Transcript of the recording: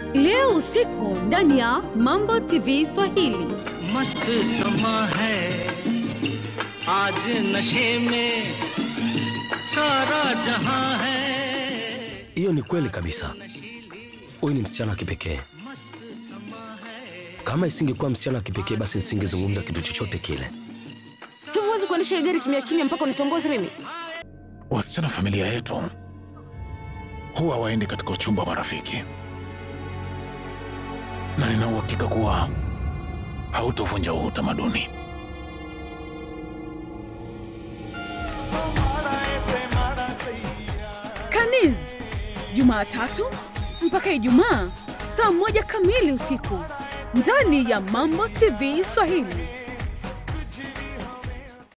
leo usiku ndani ya Mambo TV Swahili. मस्त समा है आज नशे में सारा जहां है Hiyo ni kweli kabisa. Huyu ni msichana wa kipekee. Kama isingekuwa msichana wa kipekee, basi nisingezungumza kitu chochote kile. Hivyo huwezi kuendesha hii gari kimya kimya mpaka unitongoze mimi? Wasichana familia yetu huwa waendi katika uchumba wa marafiki, na nina uhakika kuwa hautovunja huu utamaduni. Kaniz, Jumatatu mpaka Ijumaa saa moja kamili usiku ndani ya Mambo TV Swahili.